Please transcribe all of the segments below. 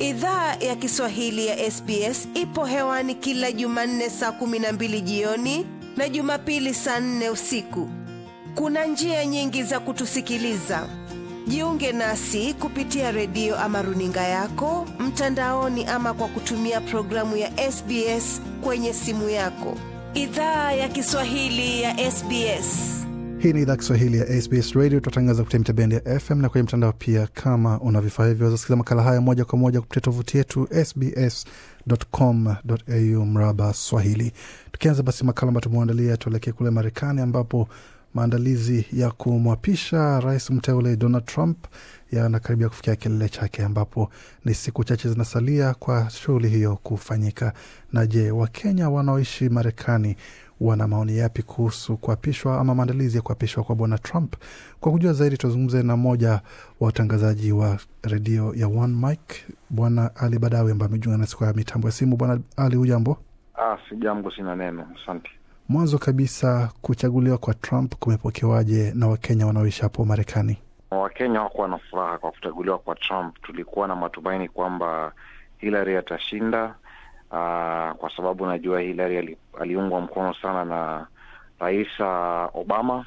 Idhaa ya Kiswahili ya SBS ipo hewani kila Jumanne saa kumi na mbili jioni na Jumapili saa nne usiku. Kuna njia nyingi za kutusikiliza. Jiunge nasi kupitia redio ama runinga yako mtandaoni, ama kwa kutumia programu ya SBS kwenye simu yako. Idhaa ya Kiswahili ya SBS. Hii ni idhaa Kiswahili ya SBS Radio. Tunatangaza kupitia mitabendi ya FM na kwenye mtandao pia. Kama una vifaa hivyo, wazasikiza makala haya moja kwa moja kupitia tovuti yetu sbs.com.au mraba Swahili. Tukianza basi makala ambayo tumeandalia, tuelekee kule Marekani ambapo maandalizi ya kumwapisha rais mteule Donald Trump yanakaribia kufikia kilele chake, ambapo ni siku chache zinasalia kwa shughuli hiyo kufanyika. Na je, Wakenya wanaoishi Marekani wana maoni yapi kuhusu kuapishwa ama maandalizi ya kuapishwa kwa bwana Trump? Kwa kujua zaidi, tuzungumze na mmoja wa watangazaji wa redio ya One Mike, bwana Ali Badawi ambaye amejiunga nasi kwa mitambo ya simu. Bwana Ali, hujambo? Ah, si jambo, sina neno, asante. Mwanzo kabisa, kuchaguliwa kwa Trump kumepokewaje na Wakenya wanaoishi hapo Marekani? Wakenya hawakuwa na furaha kwa kuchaguliwa kwa Trump. Tulikuwa na matumaini kwamba Hillary atashinda, uh, kwa sababu najua Hillary ali, aliungwa mkono sana na Rais uh, Obama,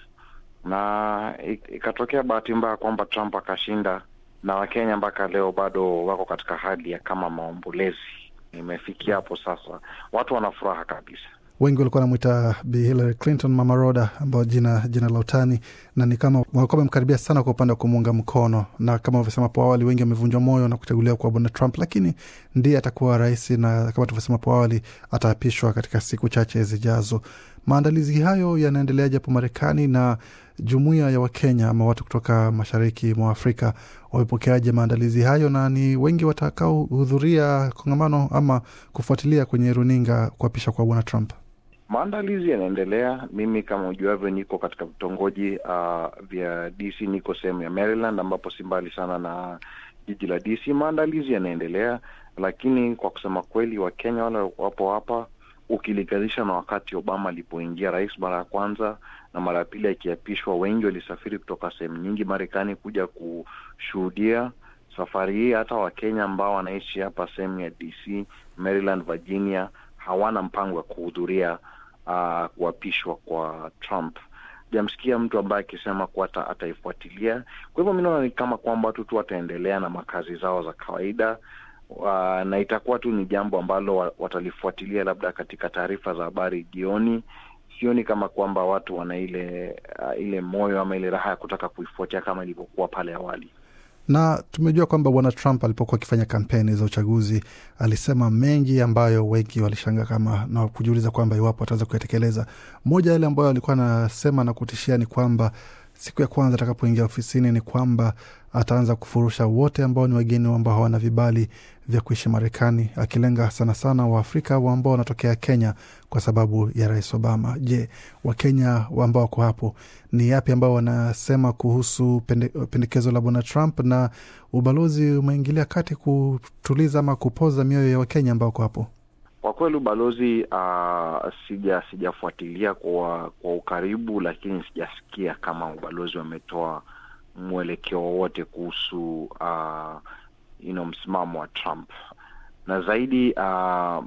na ikatokea bahati mbaya kwamba Trump akashinda, na Wakenya mpaka leo bado wako katika hali ya kama maombolezi. Imefikia hapo sasa, watu wana furaha kabisa wengi walikuwa wanamwita Bi Hillary Clinton Mama Roda, ambayo jina jina la utani, na ni kama walikuwa wamemkaribia sana kwa upande wa kumuunga mkono, na kama ulivyosema hapo awali, wengi wamevunjwa moyo na kuchaguliwa kwa bwana Trump, lakini ndiye atakuwa rais, na kama tulivyosema hapo awali, ataapishwa katika siku chache zijazo. Maandalizi hayo yanaendeleaje hapo Marekani na jumuiya ya Wakenya ama watu kutoka mashariki mwa Afrika wamepokeaje maandalizi hayo, na ni wengi watakaohudhuria kongamano ama kufuatilia kwenye runinga kuapisha kwa bwana Trump? Maandalizi yanaendelea. Mimi kama ujuavyo, niko katika vitongoji uh, vya DC, niko sehemu ya Maryland ambapo si mbali sana na jiji la DC. Maandalizi yanaendelea, lakini kwa kusema kweli, Wakenya wale wapo hapa ukilinganisha na wakati Obama alipoingia rais mara ya kwanza na mara ya pili akiapishwa, wengi walisafiri kutoka sehemu nyingi Marekani kuja kushuhudia safari hii. Hata Wakenya ambao wanaishi hapa sehemu ya DC, Maryland, Virginia hawana mpango wa kuhudhuria uh, kuapishwa kwa Trump. Jamsikia mtu ambaye akisema kuwa ataifuatilia. Kwa hivyo mi naona ni kama kwamba watu tu wataendelea na makazi zao za kawaida. Uh, na itakuwa tu ni jambo ambalo watalifuatilia labda katika taarifa za habari jioni. Sioni kama kwamba watu wana ile uh, ile moyo ama ile raha ya kutaka kuifuatia kama ilivyokuwa pale awali na tumejua kwamba bwana Trump alipokuwa akifanya kampeni za uchaguzi alisema mengi ambayo wengi walishangaa kama na kujiuliza kwamba iwapo ataweza kuyatekeleza. Moja yale ambayo alikuwa anasema na kutishia ni kwamba siku ya kwanza atakapoingia ofisini ni kwamba ataanza kufurusha wote ambao ni wageni ambao hawana vibali vya kuishi Marekani, akilenga sana sana Waafrika ambao wanatokea Kenya kwa sababu ya Rais Obama. Je, Wakenya ambao wako hapo ni yapi ambao wanasema kuhusu pende, pendekezo la bwana Trump, na ubalozi umeingilia kati kutuliza ama kupoza mioyo ya Wakenya ambao wako hapo? Kwa kweli ubalozi uh, sija sijafuatilia kwa kwa ukaribu, lakini sijasikia kama ubalozi wametoa mwelekeo wowote kuhusu uh, you know, msimamo wa Trump na zaidi uh,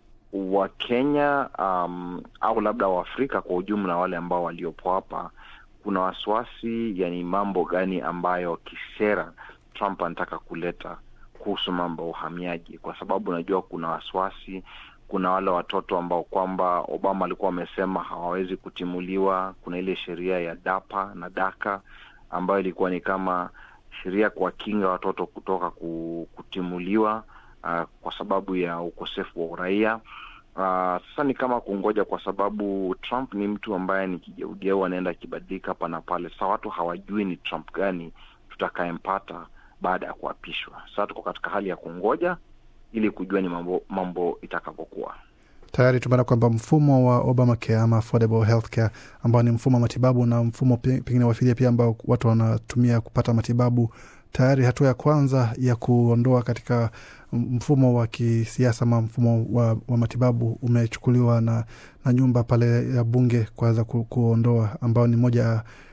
Wakenya um, au labda Waafrika kwa ujumla, wale ambao waliopo hapa, kuna wasiwasi, yani mambo gani ambayo kisera Trump anataka kuleta kuhusu mambo ya uhamiaji, kwa sababu unajua kuna wasiwasi kuna wale watoto ambao kwamba Obama alikuwa amesema hawawezi kutimuliwa. Kuna ile sheria ya DAPA na DACA ambayo ilikuwa ni kama sheria kuwakinga watoto kutoka kutimuliwa uh, kwa sababu ya ukosefu wa uraia. Uh, sasa ni kama kungoja, kwa sababu Trump ni mtu ambaye ni kigeugeu, anaenda akibadilika hapa na pale. Sasa watu hawajui ni Trump gani tutakayempata baada ya kuapishwa. Sasa tuko katika hali ya kungoja ili kujua ni mambo, mambo itakavyokuwa. Tayari tumeona kwamba mfumo wa Obamacare ama affordable healthcare ambao ni mfumo wa matibabu na mfumo pengine wa fidia pia ambao watu wanatumia kupata matibabu, tayari hatua ya kwanza ya kuondoa katika mfumo wa kisiasa ama mfumo wa, wa matibabu umechukuliwa na, na nyumba pale ya bunge kuweza ku, kuondoa ambao ni moja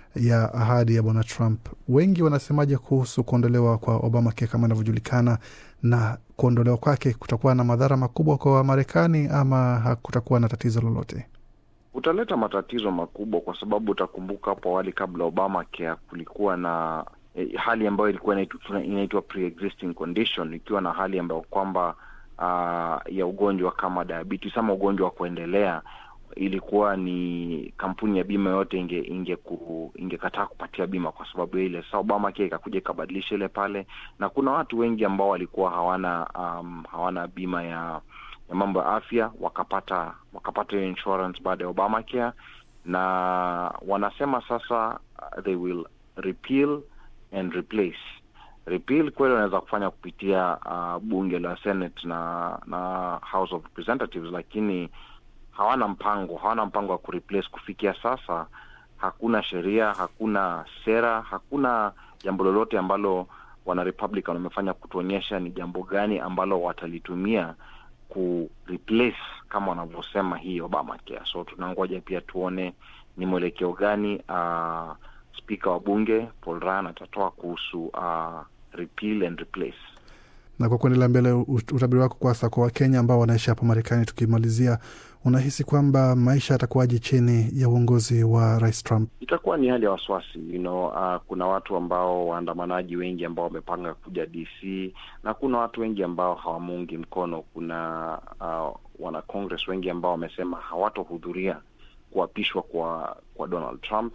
ya ahadi ya bwana Trump. Wengi wanasemaje kuhusu kuondolewa kwa Obamacare kama inavyojulikana, na kuondolewa kwake kutakuwa na madhara makubwa kwa Wamarekani ama hakutakuwa na tatizo lolote? Utaleta matatizo makubwa, kwa sababu utakumbuka hapo awali, kabla Obamacare kulikuwa na eh, hali ambayo ilikuwa inaitwa, inaitwa pre-existing condition, ikiwa na hali ambayo kwamba uh, ya ugonjwa kama diabetes ama ugonjwa wa kuendelea ilikuwa ni kampuni ya bima yote inge inge ku, ingekataa kupatia bima kwa sababu ya ile. Sasa Obamacare ikakuja ikabadilisha ile pale, na kuna watu wengi ambao walikuwa hawana um, hawana bima ya ya mambo ya afya wakapata wakapata hiyo insurance baada ya Obamacare, na wanasema sasa uh, they will repeal and replace. Repeal kweli wanaweza kufanya kupitia uh, bunge la Senate na na House of Representatives, lakini hawana mpango hawana mpango wa kureplace. Kufikia sasa hakuna sheria, hakuna sera, hakuna jambo lolote ambalo wana Republican wamefanya kutuonyesha ni jambo gani ambalo watalitumia ku replace kama wanavyosema hii Obamacare. So tunangoja pia tuone ni mwelekeo gani uh, spika wa bunge Paul Ryan atatoa kuhusu uh, repeal and replace. Na kwa kuendelea mbele, utabiri wako kwasa kwa Wakenya ambao wanaishi hapa Marekani, tukimalizia, unahisi kwamba maisha yatakuwaje chini ya uongozi wa Rais Trump? Itakuwa ni hali ya wasiwasi you know, uh, kuna watu ambao waandamanaji wengi ambao wamepanga kuja DC na kuna watu wengi ambao hawamuungi mkono. Kuna uh, wana Congress wengi ambao wamesema hawatohudhuria kuapishwa kwa kwa Donald Trump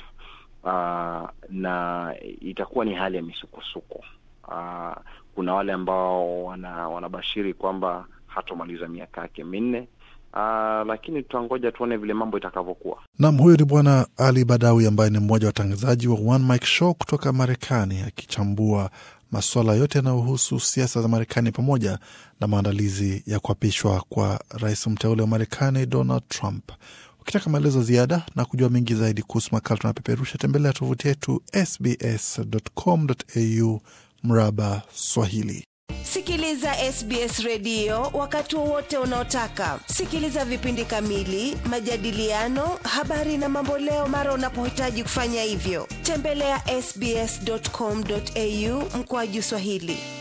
uh, na itakuwa ni hali ya misukosuko uh, kuna wale ambao wana, wanabashiri kwamba hatomaliza miaka yake minne. Uh, lakini tutangoja tuone vile mambo itakavyokuwa. Nam, huyo ni Bwana Ali Badawi ambaye ni mmoja wa watangazaji wa One Mike Show kutoka Marekani, akichambua masuala yote yanayohusu siasa za Marekani pamoja na maandalizi ya kuapishwa kwa rais mteule wa Marekani Donald Trump. Ukitaka maelezo ziada na kujua mengi zaidi kuhusu makala tunapeperusha, tembelea tovuti yetu sbs.com.au mraba Swahili. Sikiliza SBS redio wakati wowote unaotaka. Sikiliza vipindi kamili, majadiliano, habari na mamboleo mara unapohitaji kufanya hivyo. Tembelea sbs.com.au mkoaju Swahili.